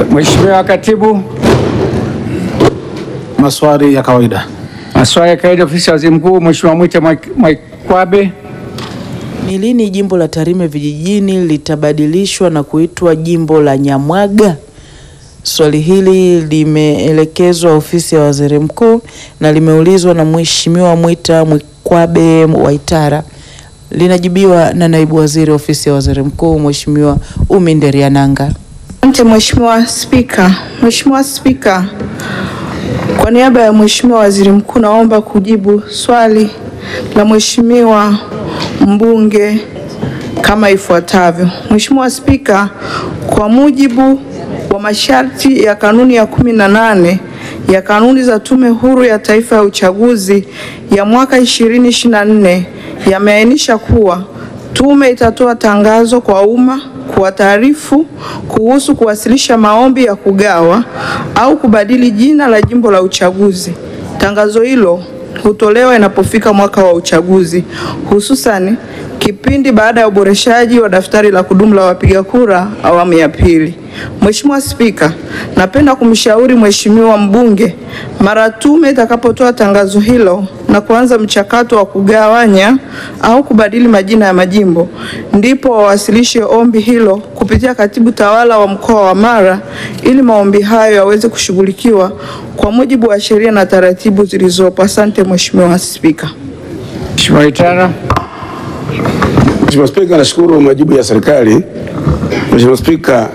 Mheshimiwa Katibu, Maswali ya kawaida. maswali ya kawaida, ofisi ya waziri mkuu, Mheshimiwa Mwita Mwaik- Mwaikwabe. Ni lini jimbo la Tarime vijijini litabadilishwa na kuitwa jimbo la Nyamwaga? Swali hili limeelekezwa ofisi ya waziri mkuu na limeulizwa na Mheshimiwa Mwita Mwikwabe Waitara. Linajibiwa na naibu waziri ofisi ya waziri mkuu Mheshimiwa Umi Nderiananga. Asante Mheshimiwa Spika. Mheshimiwa Spika, kwa niaba ya Mheshimiwa Waziri Mkuu naomba kujibu swali la Mheshimiwa mbunge kama ifuatavyo. Mheshimiwa Spika, kwa mujibu wa masharti ya kanuni ya kumi na nane ya kanuni za Tume Huru ya Taifa ya Uchaguzi ya mwaka 2024 yameainisha kuwa tume itatoa tangazo kwa umma kuwataarifu kuhusu kuwasilisha maombi ya kugawa au kubadili jina la jimbo la uchaguzi. Tangazo hilo hutolewa inapofika mwaka wa uchaguzi, hususan kipindi baada ya uboreshaji wa daftari la kudumu la wapiga kura awamu ya pili. Mheshimiwa Spika, napenda kumshauri Mheshimiwa mbunge mara tume itakapotoa tangazo hilo na kuanza mchakato wa kugawanya au kubadili majina ya majimbo, ndipo wawasilishe ombi hilo kupitia katibu tawala wa mkoa wa Mara ili maombi hayo yaweze kushughulikiwa kwa mujibu wa sheria na taratibu zilizopo. Asante Mheshimiwa Spika. Mheshimiwa Waitara. Mheshimiwa Spika, nashukuru majibu ya serikali. Mheshimiwa Spika,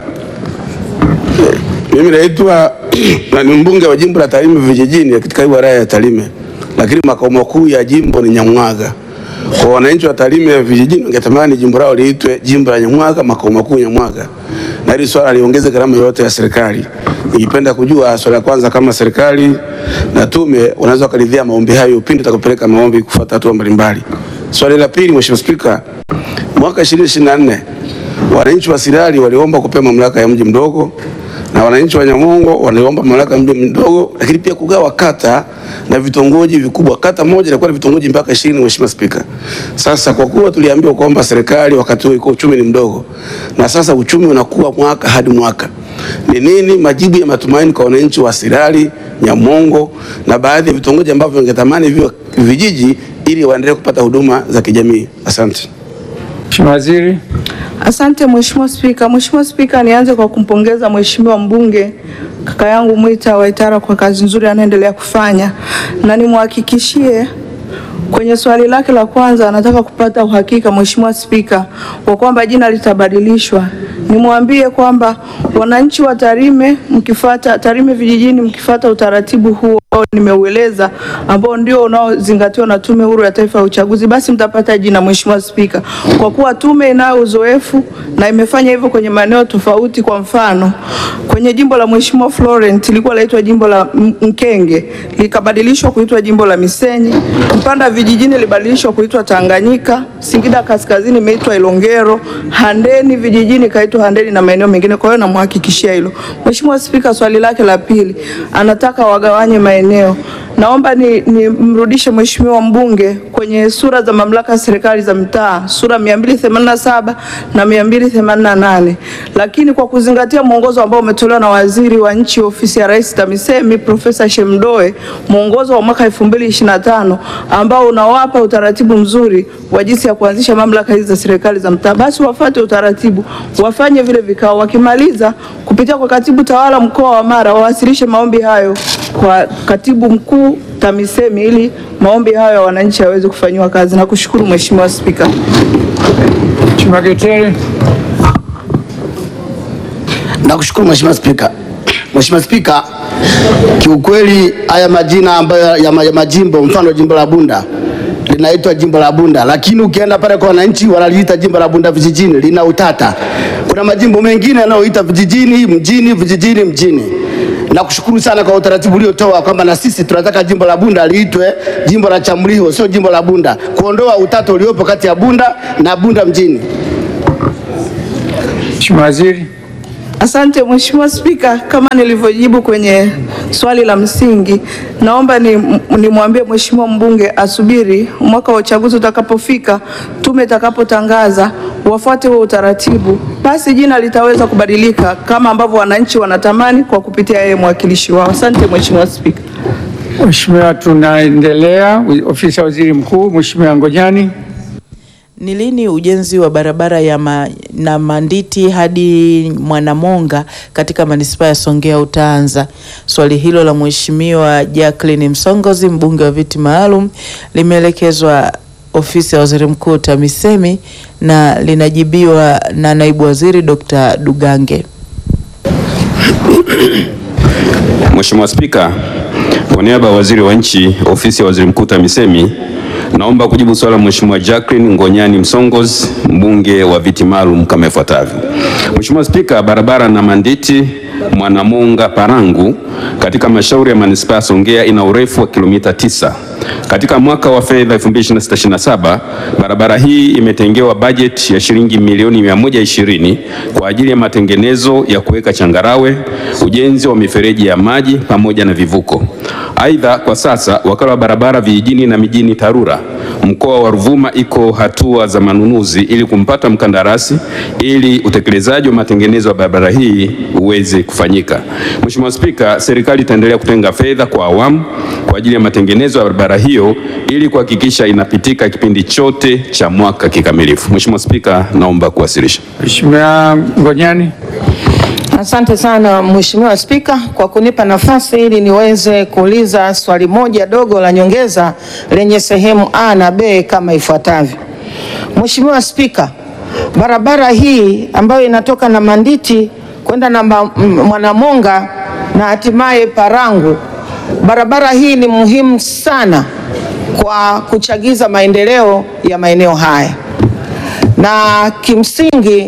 eh, mimi naitwa na ni mbunge wa jimbo la Tarime vijijini katika hii wilaya ya Tarime, lakini makao makuu ya jimbo ni Nyamwaga. Kwa wananchi wa Tarime vijijini wangetamani jimbo lao liitwe jimbo la Nyamwaga, makao makuu Nyamwaga, na hili swala liongeze gharama yoyote ya serikali. Ningependa kujua swala la kwanza, kama serikali na tume wanaweza wakaridhia maombi hayo pindi utakapeleka maombi kufuata hatua mbalimbali. Swali la pili, Mheshimiwa Spika, mwaka 2024 wananchi wa Sirari waliomba kupewa mamlaka ya mji mdogo na wananchi wa Nyamongo waliomba mamlaka ya mji mdogo, lakini pia kugawa kata na vitongoji vikubwa. Kata moja ilikuwa na vitongoji mpaka 20, Mheshimiwa Spika. Sasa kwa kuwa tuliambiwa kwamba serikali wakati huo iko uchumi ni mdogo na sasa uchumi unakuwa mwaka hadi mwaka, ni nini majibu ya matumaini kwa wananchi wa Sirari, Nyamongo na baadhi ya vitongoji ambavyo wangetamani viwe vijiji ili waendelee kupata huduma za kijamii? Asante. Mheshimiwa Waziri. Asante Mheshimiwa Spika. Mheshimiwa Spika, nianze kwa kumpongeza Mheshimiwa mbunge kaka yangu Mwita Waitara kwa kazi nzuri anaendelea kufanya, na nimhakikishie kwenye swali lake la kwanza anataka kupata uhakika Mheshimiwa Spika wa kwamba jina litabadilishwa. Nimwambie kwamba wananchi wa Tarime mkifata Tarime vijijini mkifata utaratibu huo ambao nimeueleza ambao ndio unaozingatiwa na Tume Huru ya Taifa ya Uchaguzi, basi mtapata jina Mheshimiwa Spika, kwa kuwa tume inayo uzoefu na imefanya hivyo kwenye maeneo tofauti. Kwa mfano kwenye jimbo la Mheshimiwa Florent ilikuwa laitwa jimbo la M- Mkenge likabadilishwa kuitwa jimbo la Misenyi. Mpanda vijijini libadilishwa kuitwa Tanganyika. Singida Kaskazini imeitwa Ilongero. Handeni vijijini kaitwa Handeni na maeneo mengine. Kwa hiyo namhakikishia hilo. Mheshimiwa Spika, swali lake la pili anataka wagawanye maeneo. Naomba ni, ni mrudishe Mheshimiwa mbunge kwenye sura za mamlaka ya serikali za mitaa sura 287 na 288, lakini kwa kuzingatia mwongozo ambao umetolewa na waziri wa nchi ofisi ya Rais TAMISEMI Profesa Shemdoe, mwongozo wa mwaka 2025 ambao unawapa utaratibu mzuri wa jinsi ya kuanzisha mamlaka hizi za serikali za mtaa, basi wafuate utaratibu, wafanye vile vikao, wakimaliza kupitia kwa katibu tawala mkoa wa Mara wawasilishe maombi hayo kwa katibu mkuu TAMISEMI ili maombi hayo ya wananchi yaweze kufanyiwa kazi. Nakushukuru Mheshimiwa Spika. Mheshimiwa Getere. Nakushukuru Mheshimiwa Spika. Mheshimiwa Spika, kiukweli haya majina ambayo ya ma- ya majimbo, mfano jimbo la Bunda linaitwa jimbo la Bunda, lakini ukienda pale kwa wananchi wanaliita jimbo la Bunda vijijini, lina utata. Kuna majimbo mengine yanayoita vijijini, mjini, vijijini, mjini. Nakushukuru sana kwa utaratibu uliotoa kwamba na sisi tunataka jimbo la Bunda liitwe jimbo la Chamriho, sio jimbo la Bunda, kuondoa utata uliopo kati ya Bunda na Bunda mjini. Mheshimiwa Waziri. Asante Mheshimiwa Spika, kama nilivyojibu kwenye swali la msingi, naomba ni nimwambie Mheshimiwa mbunge asubiri mwaka wa uchaguzi utakapofika, tume itakapotangaza wafuate huo utaratibu, basi jina litaweza kubadilika kama ambavyo wananchi wanatamani kwa kupitia yeye mwakilishi wao. Asante Mheshimiwa Spika. Mheshimiwa, tunaendelea. Ofisi ya Waziri Mkuu, Mheshimiwa Ngonyani. Ni lini ujenzi wa barabara ya ma, na Manditi hadi Mwanamonga katika manispaa ya Songea utaanza? Swali hilo la Mheshimiwa Jacqueline Msongozi, mbunge wa viti maalum, limeelekezwa ofisi ya Waziri Mkuu TAMISEMI na linajibiwa na naibu waziri Dr. Dugange. Mheshimiwa Spika, kwa niaba ya Waziri wa Nchi, Ofisi ya Waziri Mkuu TAMISEMI, naomba kujibu swali la Mheshimiwa Jacqueline Ngonyani Msongozi, mbunge wa viti maalum kama ifuatavyo. Mheshimiwa Spika, barabara na Manditi Mwanamonga Parangu katika halmashauri ya manispaa ya Songea ina urefu wa kilomita tisa. Katika mwaka wa fedha 2026/27 barabara hii imetengewa bajeti ya shilingi milioni 120 kwa ajili ya matengenezo ya kuweka changarawe, ujenzi wa mifereji ya maji pamoja na vivuko. Aidha, kwa sasa wakala wa barabara vijijini na mijini TARURA mkoa wa Ruvuma iko hatua za manunuzi ili kumpata mkandarasi ili utekelezaji wa matengenezo ya barabara hii uweze kufanyika. Mheshimiwa Spika, serikali itaendelea kutenga fedha kwa awamu kwa ajili ya matengenezo ya barabara hiyo ili kuhakikisha inapitika kipindi chote cha mwaka kikamilifu. Mheshimiwa Spika, naomba kuwasilisha. Mheshimiwa Ngonyani. Asante sana Mheshimiwa Spika kwa kunipa nafasi ili niweze kuuliza swali moja dogo la nyongeza lenye sehemu A na B kama ifuatavyo. Mheshimiwa Spika, barabara hii ambayo inatoka na Manditi kwenda na Ma- M- Mwanamonga na hatimaye Parangu, barabara hii ni muhimu sana kwa kuchagiza maendeleo ya maeneo haya na kimsingi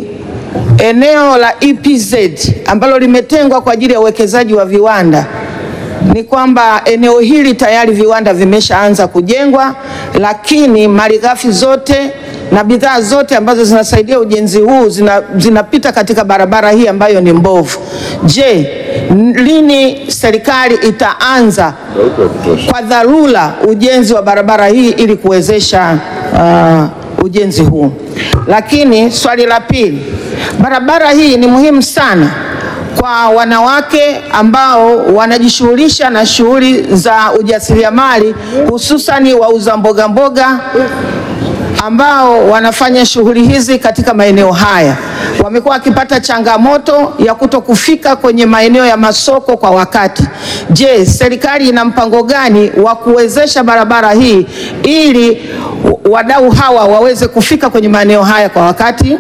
eneo la EPZ ambalo limetengwa kwa ajili ya uwekezaji wa viwanda ni kwamba eneo hili tayari viwanda vimeshaanza kujengwa, lakini malighafi zote na bidhaa zote ambazo zinasaidia ujenzi huu zina, zinapita katika barabara hii ambayo ni mbovu. Je, n- lini serikali itaanza kwa dharura ujenzi wa barabara hii ili kuwezesha uh, ujenzi huu? Lakini swali la pili, barabara hii ni muhimu sana kwa wanawake ambao wanajishughulisha na shughuli za ujasiriamali hususani wauza mboga mboga ambao wanafanya shughuli hizi katika maeneo haya wamekuwa wakipata changamoto ya kuto kufika kwenye maeneo ya masoko kwa wakati. Je, serikali ina mpango gani wa kuwezesha barabara hii ili wadau hawa waweze kufika kwenye maeneo haya kwa wakati?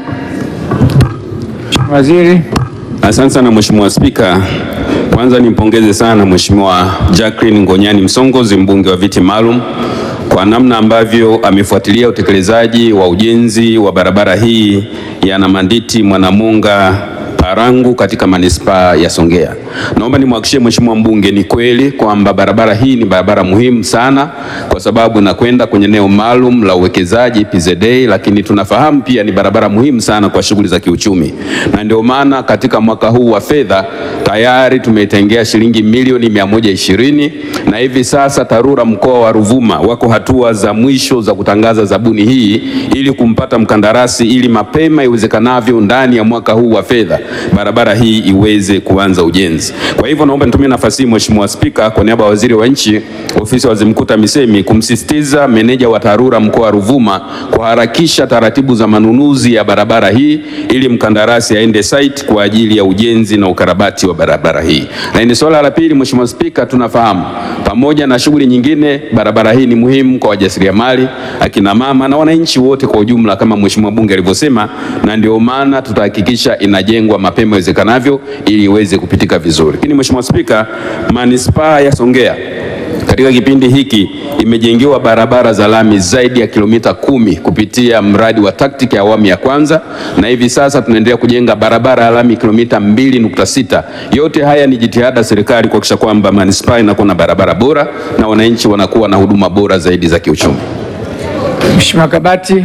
Waziri. Asante sana Mheshimiwa Spika. Kwanza nimpongeze sana Mheshimiwa Jacqueline Ngonyani Msongozi, mbunge wa viti maalum kwa namna ambavyo amefuatilia utekelezaji wa ujenzi wa barabara hii ya Namanditi Mwanamunga Parangu katika manispaa ya Songea. Naomba nimhakikishie Mheshimiwa mbunge ni kweli kwamba barabara hii ni barabara muhimu sana kwa sababu inakwenda kwenye eneo maalum la uwekezaji PZA, lakini tunafahamu pia ni barabara muhimu sana kwa shughuli za kiuchumi, na ndio maana katika mwaka huu wa fedha tayari tumetengea shilingi milioni 120 na hivi sasa TARURA mkoa wa Ruvuma wako hatua za mwisho za kutangaza zabuni hii ili kumpata mkandarasi ili mapema iwezekanavyo ndani ya mwaka huu wa fedha barabara hii iweze kuanza ujenzi. Kwa hivyo naomba nitumie nafasi hii Mheshimiwa Spika, kwa niaba ya Waziri wa Nchi, Ofisi ya Waziri Mkuu TAMISEMI, kumsisitiza meneja wa TARURA mkoa wa Ruvuma kuharakisha taratibu za manunuzi ya barabara hii ili mkandarasi aende site kwa ajili ya ujenzi na ukarabati wa barabara hii. Na ni swala la pili, Mheshimiwa Spika, tunafahamu pamoja na shughuli nyingine, barabara hii ni muhimu kwa wajasiriamali, akina mama na wananchi wote kwa ujumla, kama Mheshimiwa Bunge alivyosema, na ndio maana tutahakikisha inajengwa mapema iwezekanavyo ili iweze kupitika vizuri. Lakini Mheshimiwa Spika, manispaa ya Songea katika kipindi hiki imejengewa barabara za lami zaidi ya kilomita kumi kupitia mradi wa TACTIC ya awamu ya kwanza, na hivi sasa tunaendelea kujenga barabara ya lami kilomita mbili nukta sita. Yote haya ni jitihada ya serikali kuhakikisha kwamba manispaa inakuwa na barabara bora na wananchi wanakuwa na huduma bora zaidi za kiuchumi. Mheshimiwa Kabati.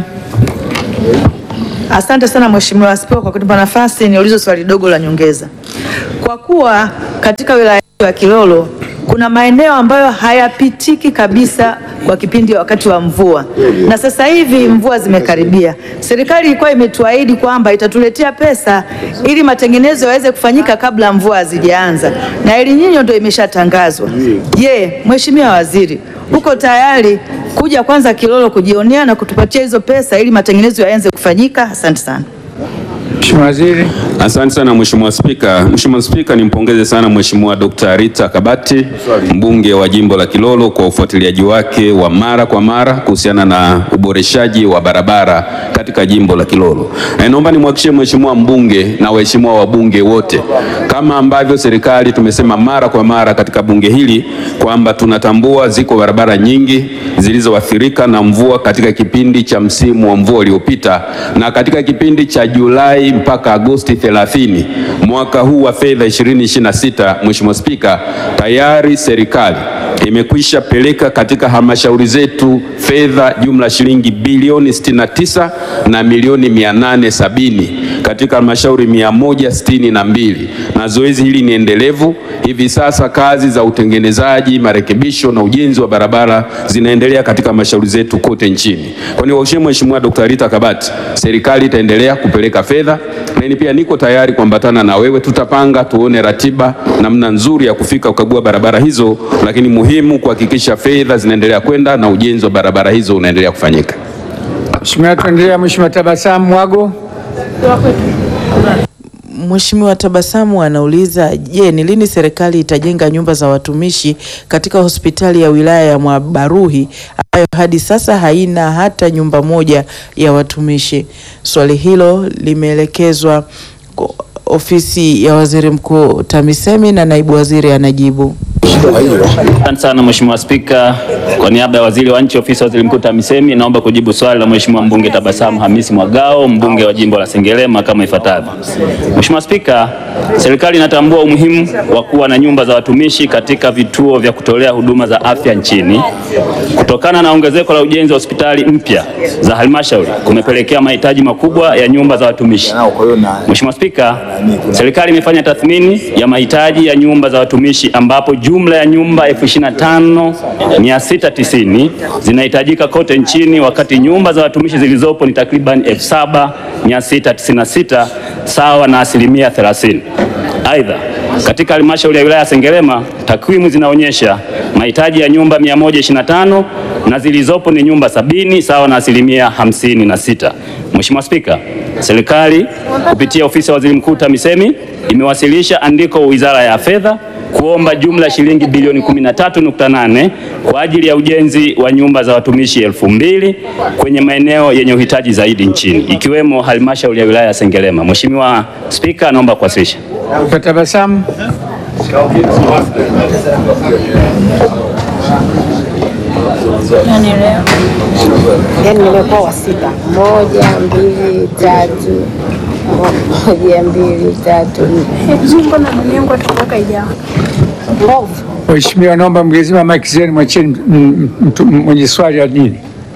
Asante sana Mheshimiwa Spika kwa kunipa nafasi niulize swali dogo la nyongeza. Kwa kuwa katika wilaya yetu ya Kilolo kuna maeneo ambayo hayapitiki kabisa kwa kipindi wakati wa mvua, na sasa hivi mvua zimekaribia. Serikali ilikuwa imetuahidi kwamba itatuletea pesa ili matengenezo yaweze kufanyika kabla mvua hazijaanza, na El Nino ndio imeshatangazwa. Je, Mheshimiwa Waziri, uko tayari kuja kwanza Kilolo kujionea na kutupatia hizo pesa ili matengenezo yaanze kufanyika? Asante sana. Mheshimiwa Waziri. Asante sana Mheshimiwa Spika. Mheshimiwa Spika, nimpongeze sana Mheshimiwa Dr. Rita Kabati, mbunge wa jimbo la Kilolo kwa ufuatiliaji wake wa mara kwa mara kuhusiana na uboreshaji wa barabara katika jimbo la Kilolo. Na naomba nimhakikishie Mheshimiwa mbunge na waheshimiwa wabunge wote kama ambavyo serikali tumesema mara kwa mara katika bunge hili kwamba tunatambua ziko barabara nyingi zilizoathirika na mvua katika kipindi cha msimu wa mvua uliopita na katika kipindi cha Julai mpaka Agosti 30 mwaka huu wa fedha 2026. Mheshimiwa Spika, tayari serikali imekwisha peleka katika halmashauri zetu fedha jumla shilingi bilioni 69 na milioni 870 katika halmashauri 162 na zoezi hili ni endelevu. Hivi sasa kazi za utengenezaji, marekebisho na ujenzi wa barabara zinaendelea katika halmashauri zetu kote nchini. Kwa hiyo waheshimiwa Mheshimiwa Dr. Rita Kabati, serikali itaendelea kupeleka fedha, lakini pia niko tayari kuambatana na wewe, tutapanga tuone ratiba namna nzuri ya kufika kukagua barabara hizo, lakini muhimu kuhakikisha fedha zinaendelea kwenda na ujenzi wa barabara hizo unaendelea kufanyika. Mheshimiwa, tuendelea. Mheshimiwa Tabasamu Mwago. Mheshimiwa Tabasamu anauliza, je, ni lini serikali itajenga nyumba za watumishi katika hospitali ya wilaya ya Mwabaruhi ambayo hadi sasa haina hata nyumba moja ya watumishi? Swali hilo limeelekezwa kwa ofisi ya Waziri Mkuu TAMISEMI na naibu waziri anajibu. Asante sana Mheshimiwa Spika, kwa niaba ya waziri wa nchi ofisi ya waziri mkuu TAMISEMI naomba kujibu swali la Mheshimiwa mbunge Tabasamu Hamisi Mwagao mbunge wa jimbo la Sengerema kama ifuatavyo. Mheshimiwa Spika, serikali inatambua umuhimu wa kuwa na nyumba za watumishi katika vituo vya kutolea huduma za afya nchini. Kutokana na ongezeko la ujenzi wa hospitali mpya za halmashauri kumepelekea mahitaji makubwa ya nyumba za watumishi. Mheshimiwa Spika, serikali imefanya tathmini ya mahitaji ya nyumba za watumishi ambapo jumla ya nyumba 25690 zinahitajika kote nchini wakati nyumba za watumishi zilizopo ni takriban 7696 sawa na asilimia 30. Aidha, katika halmashauri ya wilaya ya Sengerema takwimu zinaonyesha mahitaji ya nyumba 125 na zilizopo ni nyumba sabini sawa na asilimia 56. Mheshimiwa Spika, serikali kupitia ofisi ya waziri mkuu TAMISEMI imewasilisha andiko Wizara ya Fedha kuomba jumla shilingi bilioni 13.8 kwa ajili ya ujenzi wa nyumba za watumishi elfu mbili kwenye maeneo yenye uhitaji zaidi nchini ikiwemo halmashauri ya wilaya ya Sengerema. Mheshimiwa Spika, naomba kuwasilisha. Dr. Tabasamu. Yaani nimekuwa wa sita, moja mbili tatu, moja mbili tatu, nne. Mbona dunia yangu atoka ijawa mbovu? Mheshimiwa, naomba mgezima maiki zenu, mwacheni m- mtu mwenye swali la dini.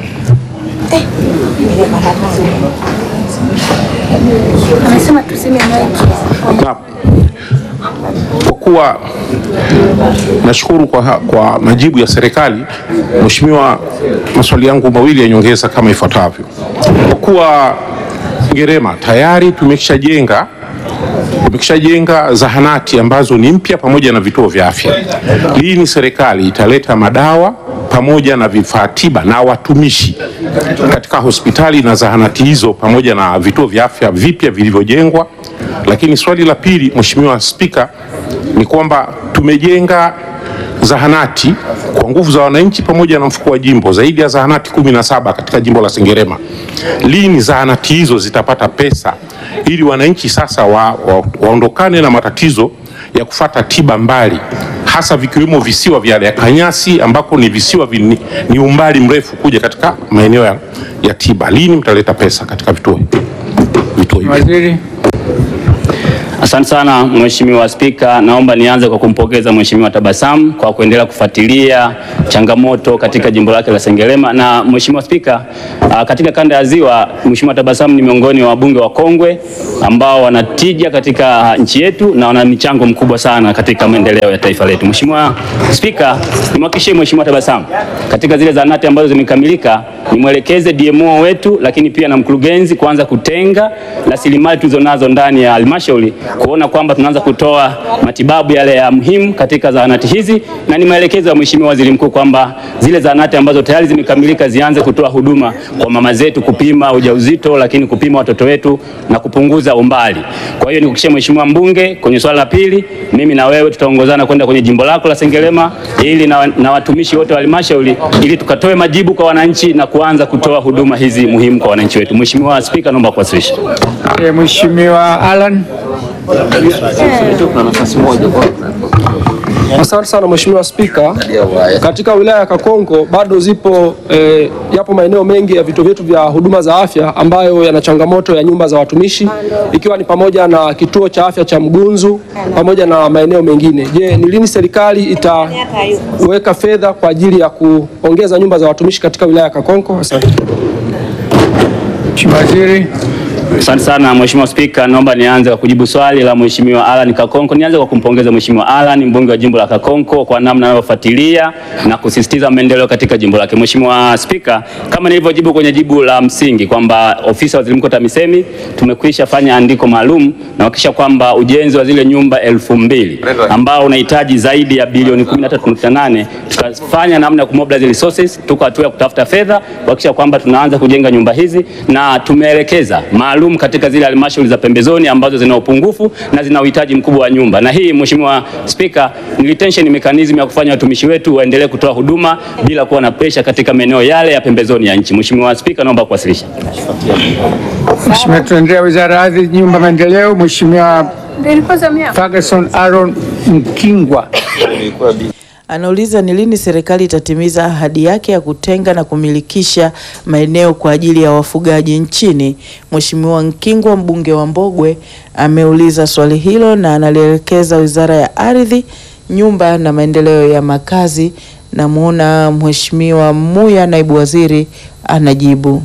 Anasema tuseme maiki. Naam. Kwa kuwa nashukuru kwa, kwa majibu ya serikali, Mheshimiwa, maswali yangu mawili ya nyongeza kama ifuatavyo. Kwa kuwa Sengerema tayari tumeshajenga tumeshajenga zahanati ambazo ni mpya pamoja na vituo vya afya, lini serikali italeta madawa pamoja na vifaa tiba na watumishi katika hospitali na zahanati hizo pamoja na vituo vya afya vipya vilivyojengwa? Lakini swali la pili, Mheshimiwa Spika, ni kwamba tumejenga zahanati kwa nguvu za wananchi pamoja na mfuko wa jimbo zaidi ya zahanati kumi na saba katika jimbo la Sengerema. Lini zahanati hizo zitapata pesa ili wananchi sasa wa, wa, waondokane na matatizo ya kufata tiba mbali hasa vikiwemo visiwa vya Kanyasi ambako ni visiwa vini, ni umbali mrefu kuja katika maeneo ya, ya tiba. Lini mtaleta pesa katika vituo vituo hivi? Waziri. Asante sana Mheshimiwa Spika, naomba nianze kwa kumpongeza Mheshimiwa Tabasamu kwa kuendelea kufuatilia changamoto katika jimbo lake la Sengerema. Na Mheshimiwa Spika, ah, katika kanda ya Ziwa, Mheshimiwa Tabasamu ni miongoni wa wabunge wakongwe ambao wanatija katika nchi yetu na wana michango mkubwa sana katika maendeleo ya taifa letu. Mheshimiwa Spika, nimhakikishie Mheshimiwa Tabasamu katika zile zahanati ambazo zimekamilika nimwelekeze DMO wetu lakini pia na mkurugenzi kuanza kutenga rasilimali tulizonazo ndani ya halmashauri kuona kwamba tunaanza kutoa matibabu yale ya muhimu katika zahanati hizi, na ni maelekezo ya Mheshimiwa Waziri Mkuu kwamba zile zahanati ambazo tayari zimekamilika zianze kutoa huduma kwa mama zetu, kupima ujauzito, lakini kupima watoto wetu na kupunguza umbali. Kwa hiyo nikuhakikishie Mheshimiwa mbunge, kwenye swala la pili, mimi na wewe tutaongozana kwenda kwenye jimbo lako la Sengerema ili na, na watumishi wote wa halmashauri ili tukatoe majibu kwa wananchi na kuanza kutoa huduma hizi muhimu kwa wananchi wetu. Mheshimiwa Spika, naomba kuwasilisha. Eh, Mheshimiwa Alan. Asante sana Mheshimiwa Spika. Katika wilaya ya Kakonko bado zipo eh, yapo maeneo mengi ya vituo vyetu vya huduma za afya ambayo yana changamoto ya nyumba za watumishi ikiwa ni pamoja na kituo cha afya cha Mgunzu pamoja na maeneo mengine. Je, ni lini serikali itaweka fedha kwa ajili ya kuongeza nyumba za watumishi katika wilaya ya Kakonko? Asante. Mheshimiwa Waziri. Asante sana Mheshimiwa Spika, naomba nianze kwa kujibu swali la Mheshimiwa Alan Kakonko. Nianze kwa kumpongeza Mheshimiwa Alan, mbunge wa jimbo la Kakonko, kwa namna anavyofuatilia na kusisitiza maendeleo katika jimbo lake. Mheshimiwa Spika, kama nilivyojibu kwenye jibu la msingi kwamba ofisi ya Waziri Mkuu TAMISEMI tumekwisha fanya andiko maalum na kuhakikisha kwamba ujenzi wa zile nyumba elfu mbili ambao unahitaji zaidi ya bilioni 13.8 tutafanya namna ya kumobilize resources, tuko hatua ya kutafuta fedha kuhakikisha kwamba tunaanza kujenga nyumba hizi na tumeelekeza maalum katika zile halmashauri za pembezoni ambazo zina upungufu na zina uhitaji mkubwa wa nyumba. Na hii Mheshimiwa Spika, ni retention mechanism ya kufanya watumishi wetu waendelee kutoa huduma bila kuwa na pressure katika maeneo yale ya pembezoni ya nchi. Mheshimiwa Spika, naomba kuwasilisha. Mheshimiwa, tuendelea Wizara ya Ardhi, Nyumba, Maendeleo. Mheshimiwa Ferguson Aaron Mkingwa. Anauliza ni lini serikali itatimiza ahadi yake ya kutenga na kumilikisha maeneo kwa ajili ya wafugaji nchini. Mheshimiwa Nkingwa mbunge wa Mbogwe ameuliza swali hilo na analielekeza Wizara ya Ardhi, Nyumba na Maendeleo ya Makazi. Namuona Mheshimiwa Muya naibu waziri anajibu.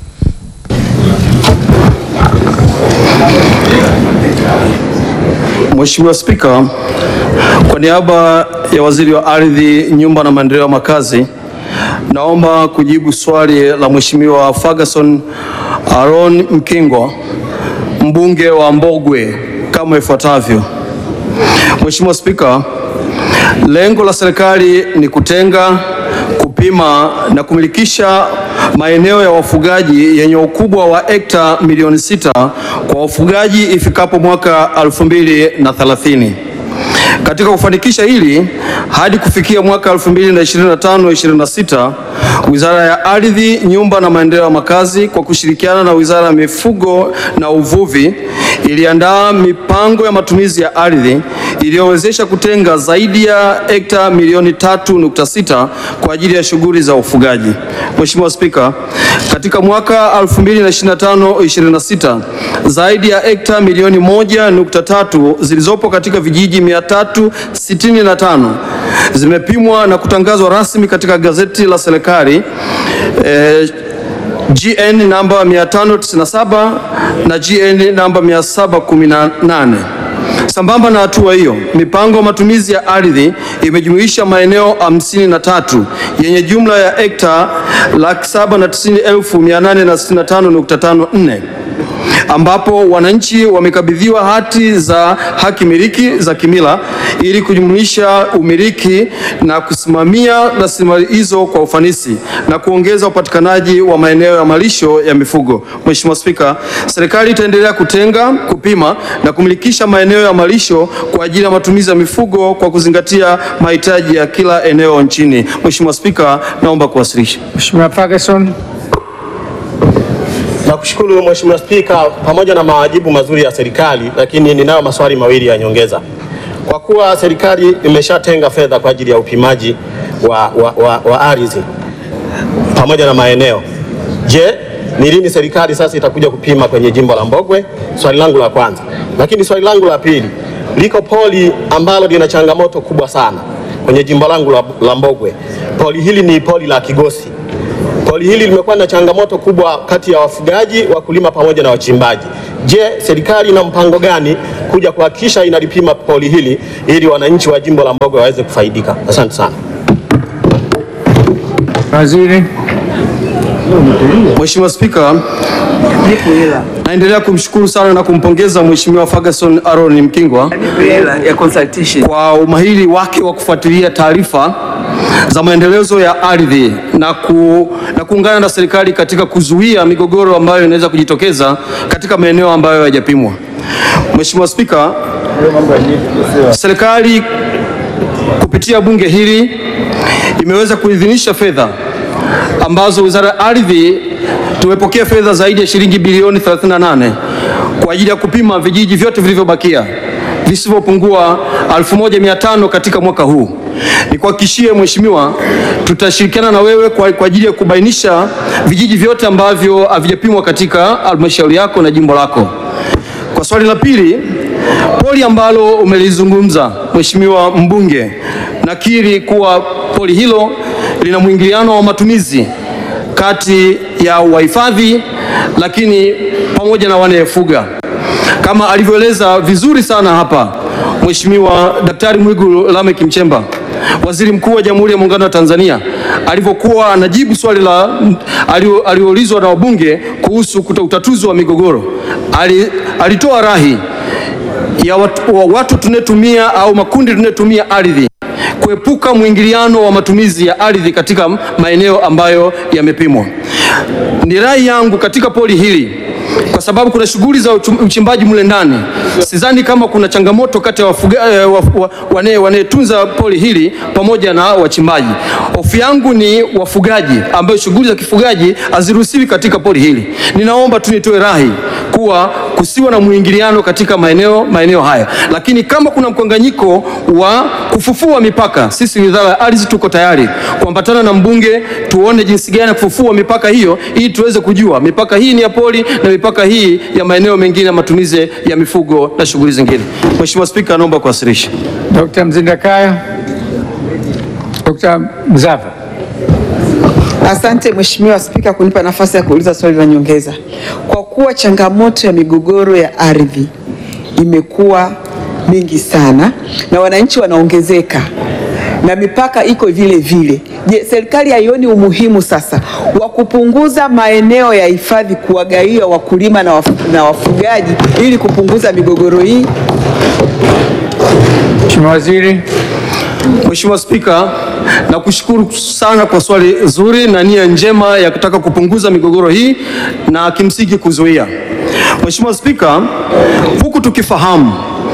Mheshimiwa Spika, kwa niaba ya Waziri wa Ardhi, Nyumba na Maendeleo ya Makazi, naomba kujibu swali la Mheshimiwa Ferguson Aaron Mkingwa, mbunge wa Mbogwe kama ifuatavyo. Mheshimiwa Spika, lengo la serikali ni kutenga, kupima na kumilikisha maeneo ya wafugaji yenye ukubwa wa hekta milioni sita kwa wafugaji ifikapo mwaka 2030. Katika kufanikisha hili hadi kufikia mwaka 2025-26, Wizara ya Ardhi, Nyumba na Maendeleo ya Makazi kwa kushirikiana na Wizara ya Mifugo na Uvuvi iliandaa mipango ya matumizi ya ardhi iliyowezesha kutenga zaidi ya hekta milioni 3.6 kwa ajili ya shughuli za ufugaji. Mheshimiwa Spika, katika mwaka 2025-26 zaidi ya hekta milioni 1.3 zilizopo katika vijiji 365 zimepimwa na kutangazwa rasmi katika gazeti la serikali eh, GN namba 597 na GN namba 718. Sambamba na hatua hiyo, mipango ya matumizi ya ardhi imejumuisha maeneo hamsini na tatu yenye jumla ya hekta laki saba na tisini elfu mia nane na sitini na tano nukta tano nne ambapo wananchi wamekabidhiwa hati za haki miliki za kimila ili kujumuisha umiliki na kusimamia rasilimali hizo kwa ufanisi na kuongeza upatikanaji wa maeneo ya malisho ya mifugo. Mheshimiwa Spika, serikali itaendelea kutenga, kupima na kumilikisha maeneo ya malisho kwa ajili ya matumizi ya mifugo kwa kuzingatia mahitaji ya kila eneo nchini. Mheshimiwa Spika, naomba kuwasilisha. Mheshimiwa Ferguson. Nakushukuru Mheshimiwa Spika, pamoja na majibu mazuri ya serikali, lakini ninayo maswali mawili ya nyongeza. Kwa kuwa serikali imeshatenga fedha kwa ajili ya upimaji wa, wa, wa, wa ardhi pamoja na maeneo, je, ni lini serikali sasa itakuja kupima kwenye jimbo la Mbogwe? Swali langu la kwanza. Lakini swali langu la pili, liko poli ambalo lina changamoto kubwa sana kwenye jimbo langu la, la Mbogwe. Poli hili ni poli la Kigosi. Poli hili limekuwa na changamoto kubwa kati ya wafugaji, wakulima pamoja na wachimbaji. Je, serikali ina mpango gani kuja kuhakikisha inalipima poli hili ili wananchi wa jimbo la Mbogwe waweze kufaidika? Asante sana. Waziri. Mheshimiwa Spika, naendelea kumshukuru sana na kumpongeza Mheshimiwa Ferguson Aaron Mkingwa kwa umahiri wake wa kufuatilia taarifa za maendelezo ya ardhi na, ku, na kuungana na serikali katika kuzuia migogoro ambayo inaweza kujitokeza katika maeneo ambayo hayajapimwa. Mheshimiwa Spika, serikali kupitia bunge hili imeweza kuidhinisha fedha ambazo Wizara ya Ardhi tumepokea fedha zaidi ya shilingi bilioni 38 kwa ajili ya kupima vijiji vyote vilivyobakia visivyopungua 1500 katika mwaka huu. Nikuhakikishie Mheshimiwa, tutashirikiana na wewe kwa, kwa ajili ya kubainisha vijiji vyote ambavyo havijapimwa katika halmashauri yako na jimbo lako. Kwa swali la pili, poli ambalo umelizungumza Mheshimiwa mbunge, nakiri kuwa poli hilo lina mwingiliano wa matumizi kati ya wahifadhi lakini pamoja na wanayefuga kama alivyoeleza vizuri sana hapa Mheshimiwa Daktari Mwigulu Lameck Nchemba, Waziri Mkuu wa Jamhuri ya Muungano wa Tanzania, alivyokuwa anajibu swali la alioulizwa na wabunge kuhusu kuta- utatuzi wa migogoro, ali, alitoa rahi ya watu, wa watu tunayetumia au makundi tunayetumia ardhi kuepuka mwingiliano wa matumizi ya ardhi katika maeneo ambayo yamepimwa. Ni rai yangu katika poli hili kwa sababu kuna shughuli za uchum- uchimbaji mle ndani. Sidhani kama kuna changamoto kati ya wafuga- eh, wa- wa- wane- wanayetunza poli hili pamoja na wachimbaji. Hofu yangu ni wafugaji, ambayo shughuli za kifugaji haziruhusiwi katika poli hili. Ninaomba tu nitoe rai kuwa kusiwa na mwingiliano katika maeneo maeneo haya, lakini kama kuna mkanganyiko wa kufufua mipaka, sisi Wizara ya Ardhi tuko tayari kuambatana na mbunge tuone jinsi gani ya kufufua mipaka hiyo, ili tuweze kujua mipaka hii ni ya poli na mipaka hii ya maeneo mengine ya matumizi ya mifugo na shughuli zingine. Mheshimiwa Spika, naomba kuwasilisha. Dr. Mzindakaya. Dr. Mzava. Asante Mheshimiwa Spika kunipa nafasi ya kuuliza swali la nyongeza. Kwa kuwa changamoto ya migogoro ya ardhi imekuwa mingi sana na wananchi wanaongezeka na mipaka iko vile vile, je, serikali haioni umuhimu sasa wa kupunguza maeneo ya hifadhi kuwagawia wakulima na, waf na wafugaji ili kupunguza migogoro hii? Mheshimiwa Waziri. Mheshimiwa Spika, nakushukuru sana kwa swali zuri na nia njema ya kutaka kupunguza migogoro hii na kimsingi kuzuia. Mheshimiwa Spika, huku tukifahamu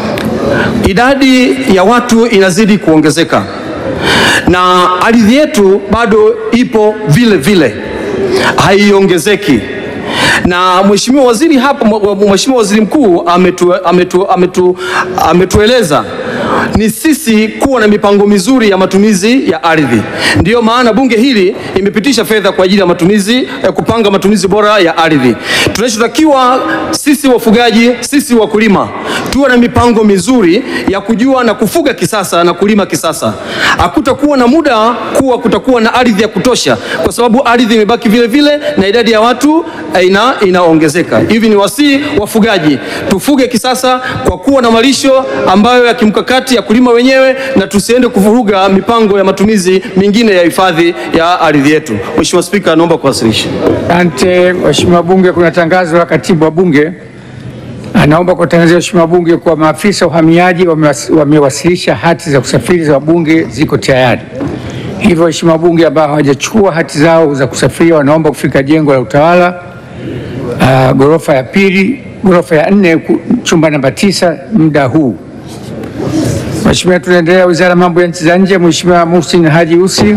idadi ya watu inazidi kuongezeka na ardhi yetu bado ipo vile vile, haiongezeki na Mheshimiwa Waziri hapa, Mheshimiwa Waziri Mkuu ametu, ametu, ametu, ametueleza ni sisi kuwa na mipango mizuri ya matumizi ya ardhi. Ndiyo maana bunge hili imepitisha fedha kwa ajili ya matumizi ya kupanga matumizi bora ya ardhi. Tunachotakiwa sisi wafugaji, sisi wakulima tuwe na mipango mizuri ya kujua na kufuga kisasa na kulima kisasa. Hakutakuwa na muda kuwa kutakuwa na ardhi ya kutosha, kwa sababu ardhi imebaki vile vile na idadi ya watu eh, ina, inaongezeka. Hivi ni wasii wafugaji, tufuge kisasa kwa kuwa na malisho ambayo ya kimkakati ya kulima wenyewe, na tusiende kuvuruga mipango ya matumizi mingine ya hifadhi ya ardhi yetu. Mheshimiwa Spika, naomba kuwasilisha. Asante Mheshimiwa Bunge, kuna tangazo la katibu wa Bunge anaomba kuwatangazia Mheshimiwa Bunge kuwa maafisa uhamiaji wamewas- wamewasilisha hati za kusafiri za wabunge ziko tayari. Hivyo Mheshimiwa Bunge ambao hawajachukua hati zao za kusafiria wanaomba kufika jengo la utawala uh, ghorofa ya pili, ghorofa ya nne, ku- chumba namba tisa muda huu. Mheshimiwa, tunaendelea Wizara ya Mambo ya Nchi za Nje. Mheshimiwa Muhsin Haji Ussi.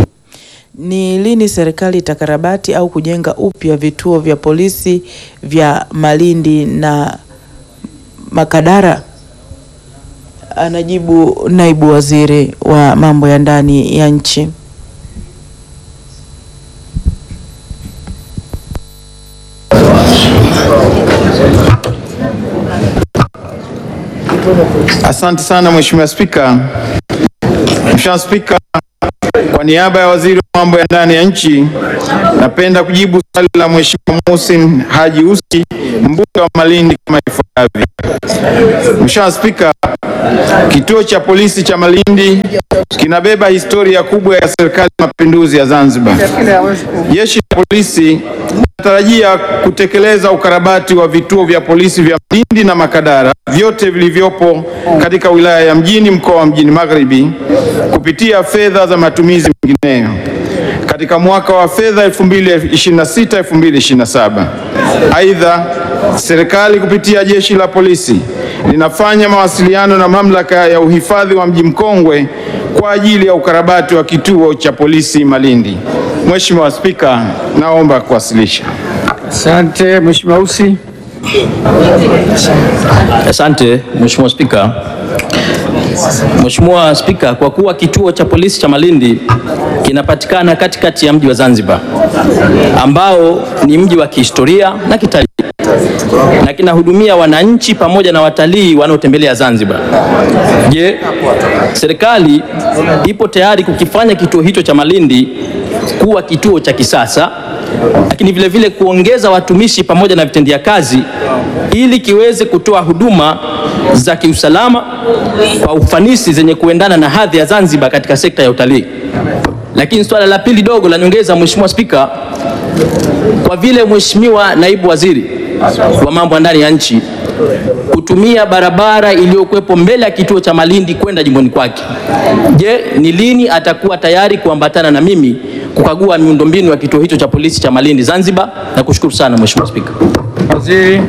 Ni lini serikali itakarabati au kujenga upya vituo vya polisi vya Malindi na Makadara? Anajibu naibu waziri wa mambo ya ndani ya nchi. Asante sana Mheshimiwa Spika. Mheshimiwa Spika, kwa niaba ya Waziri wa Mambo ya Ndani ya Nchi, napenda kujibu swali la Mheshimiwa Muhsin Haji Ussi, mbunge wa Malindi kama ifuatavyo. Mheshimiwa Spika, kituo cha polisi cha Malindi kinabeba historia kubwa ya Serikali ya Mapinduzi ya Zanzibar. Jeshi la polisi linatarajia kutekeleza ukarabati wa vituo vya polisi vya Malindi na Makadara vyote vilivyopo katika wilaya ya Mjini mkoa wa Mjini Magharibi kupitia fedha za matumizi mengineyo katika mwaka wa fedha 2026-2027. Aidha, serikali kupitia jeshi la polisi linafanya mawasiliano na mamlaka ya uhifadhi wa Mji Mkongwe kwa ajili ya ukarabati wa kituo cha polisi Malindi. Mheshimiwa Spika, naomba kuwasilisha. Asante Mheshimiwa Ussi. Asante Mheshimiwa Spika. Mheshimiwa Spika, kwa kuwa kituo cha polisi cha Malindi kinapatikana katikati ya mji wa Zanzibar ambao ni mji wa kihistoria na kitalii na kinahudumia wananchi pamoja na watalii wanaotembelea Zanzibar. Je, serikali ipo tayari kukifanya kituo hicho cha Malindi kuwa kituo cha kisasa lakini vile vile kuongeza watumishi pamoja na vitendea kazi ili kiweze kutoa huduma za kiusalama kwa ufanisi zenye kuendana na hadhi ya Zanzibar katika sekta ya utalii. Lakini swala la pili dogo la nyongeza, Mheshimiwa Spika, kwa vile Mheshimiwa Naibu Waziri wa mambo ya ndani ya nchi kutumia barabara iliyokuwepo mbele ya kituo cha Malindi kwenda jimboni kwake, je, ni lini atakuwa tayari kuambatana na mimi kukagua miundombinu ya kituo hicho cha polisi cha Malindi Zanzibar? Na kushukuru sana Mheshimiwa Spika. Waziri.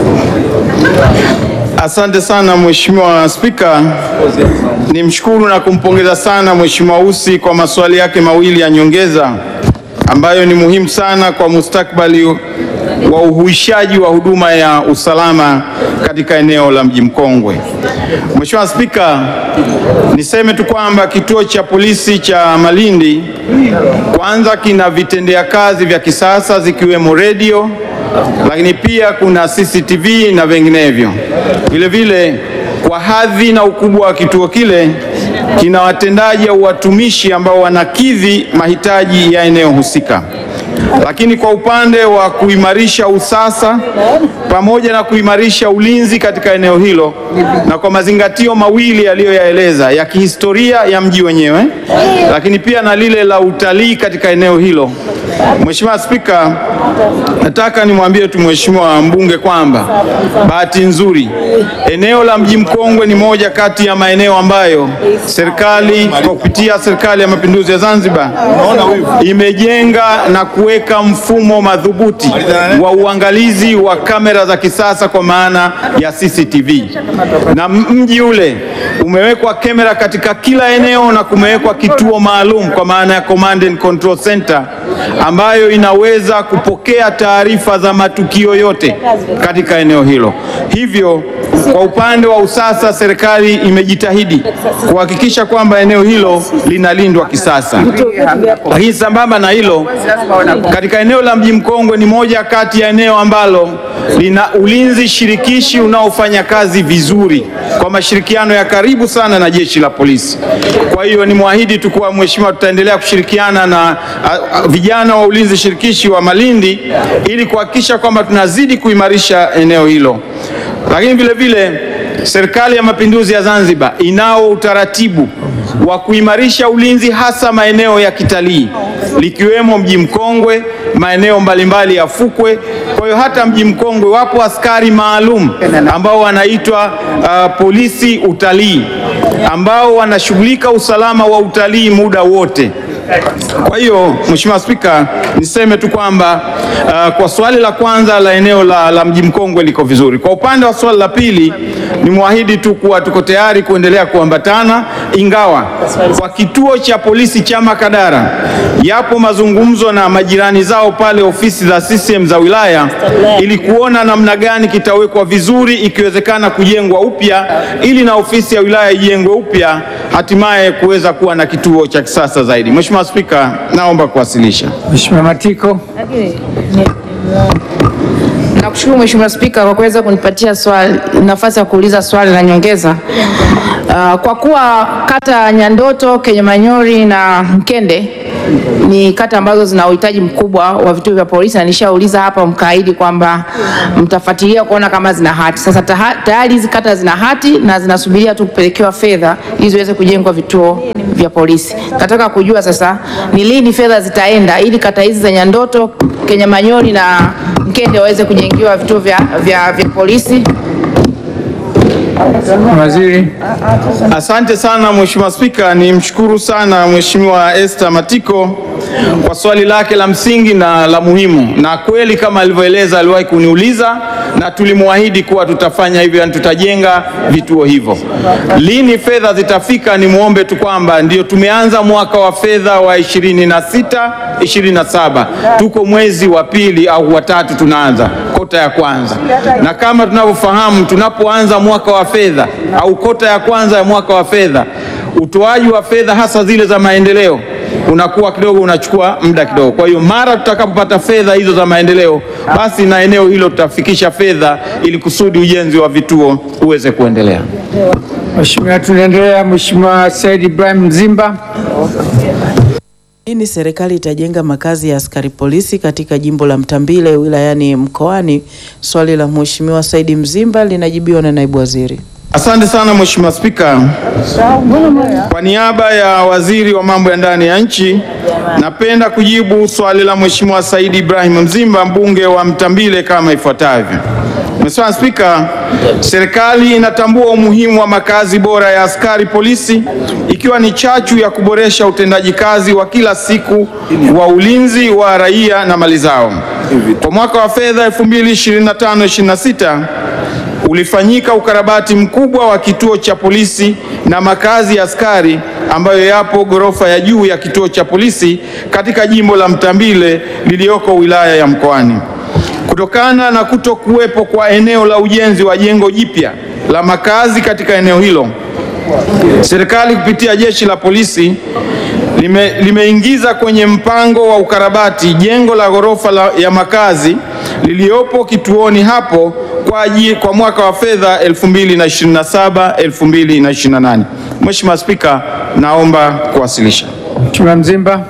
Asante sana Mheshimiwa Spika. Nimshukuru na kumpongeza sana Mheshimiwa Ussi kwa maswali yake mawili ya nyongeza ambayo ni muhimu sana kwa mustakabali wa uhuishaji wa huduma ya usalama katika eneo la Mji Mkongwe. Mheshimiwa Spika, niseme tu kwamba kituo cha polisi cha Malindi kwanza kina vitendea kazi vya kisasa zikiwemo redio, lakini pia kuna CCTV na vinginevyo. Vile vile kwa hadhi na ukubwa wa kituo kile kina watendaji au watumishi ambao wanakidhi mahitaji ya eneo husika. Lakini kwa upande wa kuimarisha usasa pamoja na kuimarisha ulinzi katika eneo hilo, na kwa mazingatio mawili yaliyoyaeleza ya kihistoria ya mji wenyewe, lakini pia na lile la utalii katika eneo hilo, Mheshimiwa Spika, nataka nimwambie tu Mheshimiwa mbunge kwamba bahati nzuri eneo la Mji Mkongwe ni moja kati ya maeneo ambayo serikali kwa kupitia Serikali ya Mapinduzi ya Zanzibar imejenga na kuweka mfumo madhubuti wa uangalizi wa kamera za kisasa kwa maana ya CCTV, na mji ule umewekwa kamera katika kila eneo na kumewekwa kituo maalum kwa maana ya Command and Control Center ambayo inaweza kupokea taarifa za matukio yote katika eneo hilo. Hivyo kwa upande wa usasa, serikali imejitahidi kuhakikisha kwamba eneo hilo linalindwa kisasa. Lakini sambamba na hilo, katika eneo la Mji Mkongwe ni moja kati ya eneo ambalo lina ulinzi shirikishi unaofanya kazi vizuri kwa mashirikiano ya karibu sana na jeshi la polisi. Kwa hiyo ni mwahidi tu kuwa Mheshimiwa, tutaendelea kushirikiana na a, a, vijana wa ulinzi shirikishi wa Malindi ili kuhakikisha kwamba tunazidi kuimarisha eneo hilo. Lakini vile vile Serikali ya Mapinduzi ya Zanzibar inao utaratibu wa kuimarisha ulinzi hasa maeneo ya kitalii likiwemo Mji Mkongwe, maeneo mbalimbali ya fukwe. Kwa hiyo hata Mji Mkongwe wapo askari maalum ambao wanaitwa uh, polisi utalii ambao wanashughulika usalama wa utalii muda wote. Kwa hiyo Mheshimiwa Spika, niseme tu kwamba uh, kwa swali la kwanza la eneo la, la Mji Mkongwe liko vizuri. Kwa upande wa swali la pili, ni mwahidi tu kuwa tuko tayari kuendelea kuambatana, ingawa kwa kituo cha polisi cha Makadara yapo mazungumzo na majirani zao pale ofisi za CCM za wilaya ili kuona namna gani kitawekwa vizuri, ikiwezekana kujengwa upya ili na ofisi ya wilaya ijengwe upya, hatimaye kuweza kuwa na kituo cha kisasa zaidi. Mheshimiwa Spika, naomba kuwasilisha. Mheshimiwa Matiko. Nakushukuru Mheshimiwa Spika kwa kuweza kunipatia swali, nafasi ya kuuliza swali la nyongeza. Uh, kwa kuwa kata ya Nyandoto, Kenyamanyori na Mkende ni kata ambazo zina uhitaji mkubwa wa vituo vya polisi na nishauliza hapa mkaahidi kwamba mtafuatilia kuona kama zina hati. Sasa taha- tayari hizi kata zina hati na zinasubiria tu kupelekewa fedha ili ziweze kujengwa vituo vya polisi. Nataka kujua sasa ni lini fedha zitaenda ili kata hizi za Nyandoto, Kenyamanyori na Mkende waweze kujengiwa vituo vya, vya, vya polisi. Waziri. Asante sana Mheshimiwa Spika, nimshukuru sana Mheshimiwa Esther Matiko kwa swali lake la msingi na la muhimu, na kweli kama alivyoeleza aliwahi kuniuliza na tulimwahidi kuwa tutafanya hivyo, yani tutajenga vituo hivyo. Lini fedha zitafika? Ni muombe tu kwamba ndio tumeanza mwaka wa fedha wa 26 27, tuko mwezi wa pili au wa tatu, tunaanza kota ya kwanza, na kama tunavyofahamu tunapoanza mwaka wa fedha au kota ya kwanza ya mwaka wa fedha, utoaji wa fedha hasa zile za maendeleo unakuwa kidogo unachukua muda kidogo. Kwa hiyo mara tutakapopata fedha hizo za maendeleo, basi na eneo hilo tutafikisha fedha ili kusudi ujenzi wa vituo uweze kuendelea. Mheshimiwa, tunaendelea. Mheshimiwa Said Ibrahim Mzimba. Lini serikali itajenga makazi ya askari polisi katika jimbo la Mtambile wilayani Mkoani? Swali la Mheshimiwa Saidi Mzimba linajibiwa na naibu waziri. Asante sana Mheshimiwa Spika. Kwa niaba ya Waziri wa Mambo ya Ndani ya Nchi, napenda kujibu swali la Mheshimiwa Said Ibrahim Mzimba, mbunge wa Mtambile kama ifuatavyo. Mheshimiwa Spika, serikali inatambua umuhimu wa makazi bora ya askari polisi ikiwa ni chachu ya kuboresha utendaji kazi wa kila siku wa ulinzi wa raia na mali zao. Kwa mwaka wa fedha 2025/26 ulifanyika ukarabati mkubwa wa kituo cha polisi na makazi ya askari ambayo yapo ghorofa ya juu ya kituo cha polisi katika jimbo la Mtambile lililoko wilaya ya Mkoani. Kutokana na kuto kuwepo kwa eneo la ujenzi wa jengo jipya la makazi katika eneo hilo, serikali kupitia jeshi la polisi lime, limeingiza kwenye mpango wa ukarabati jengo la ghorofa la, ya makazi liliyopo kituoni hapo kwa, aji- kwa mwaka wa fedha 2027 2028. Mheshimiwa Spika, naomba kuwasilisha. Mheshimiwa Mzimba.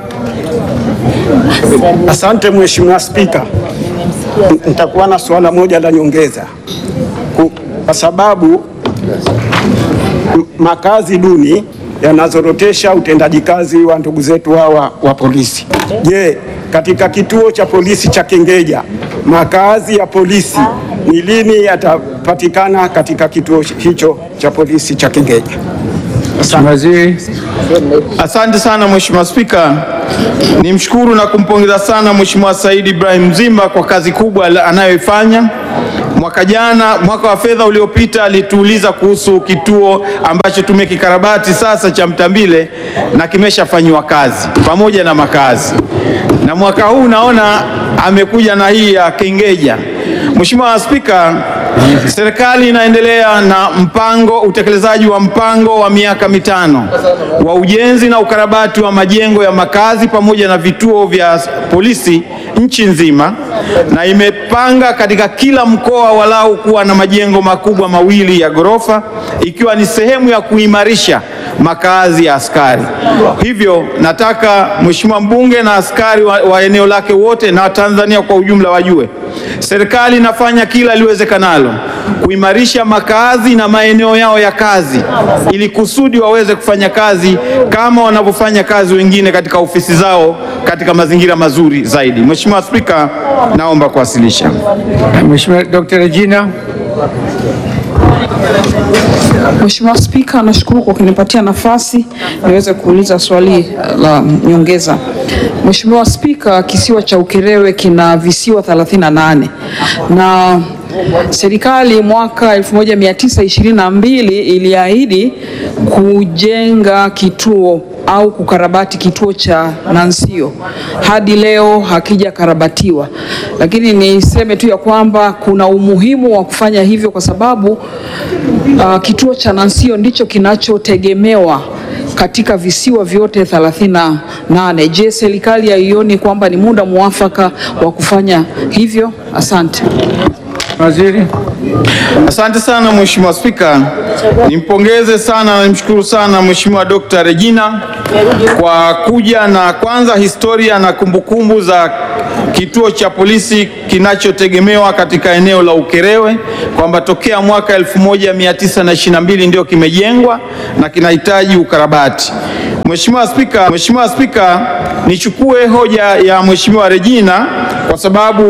Asante Mheshimiwa Spika, N- nitakuwa na suala moja la nyongeza Ku- kwa sababu m- makazi duni yanazorotesha utendaji kazi wa ndugu zetu hawa wa polisi. Je, katika kituo cha polisi cha Kengeja makazi ya polisi ni lini yatapatikana katika kituo hicho cha polisi cha Kengeja? Waziri. Asante sana Mheshimiwa Spika, nimshukuru na kumpongeza sana Mheshimiwa Said Ibrahim Mzimba kwa kazi kubwa la- anayoifanya. Mwaka jana, mwaka wa fedha uliopita, alituuliza kuhusu kituo ambacho tumekikarabati sasa cha Mtambile na kimeshafanyiwa kazi pamoja na makazi, na mwaka huu naona amekuja na hii ya Kengeja. Mheshimiwa Spika, serikali inaendelea na mpango utekelezaji wa mpango wa miaka mitano wa ujenzi na ukarabati wa majengo ya makazi pamoja na vituo vya polisi nchi nzima, na imepanga katika kila mkoa walau kuwa na majengo makubwa mawili ya ghorofa, ikiwa ni sehemu ya kuimarisha makazi ya askari. Hivyo nataka Mheshimiwa mbunge na askari wa, wa eneo lake wote na Watanzania kwa ujumla wajue serikali inafanya kila liwezekanalo kuimarisha makazi na maeneo yao ya kazi ili kusudi waweze kufanya kazi kama wanavyofanya kazi wengine katika ofisi zao katika mazingira mazuri zaidi. Mheshimiwa Spika, naomba kuwasilisha. Mheshimiwa Dr. Regina. Mheshimiwa Spika, nashukuru kwa kunipatia nafasi niweze kuuliza swali la nyongeza. Mheshimiwa Spika, kisiwa cha Ukerewe kina visiwa 38 na serikali mwaka 1922 iliahidi kujenga kituo au kukarabati kituo cha Nansio. Hadi leo hakijakarabatiwa, lakini niseme tu ya kwamba kuna umuhimu wa kufanya hivyo kwa sababu uh, kituo cha Nansio ndicho kinachotegemewa katika visiwa vyote 38. Je, serikali haioni kwamba ni muda mwafaka wa kufanya hivyo? Asante. Waziri. Asante sana Mheshimiwa Spika. Nimpongeze sana na nimshukuru sana Mheshimiwa Dr. Regina kwa kuja na kwanza historia na kumbukumbu za kituo cha polisi kinachotegemewa katika eneo la Ukerewe kwamba tokea mwaka 1922 ndio kimejengwa na kinahitaji ukarabati. Mheshimiwa Spika, Mheshimiwa Spika, nichukue hoja ya Mheshimiwa Regina kwa sababu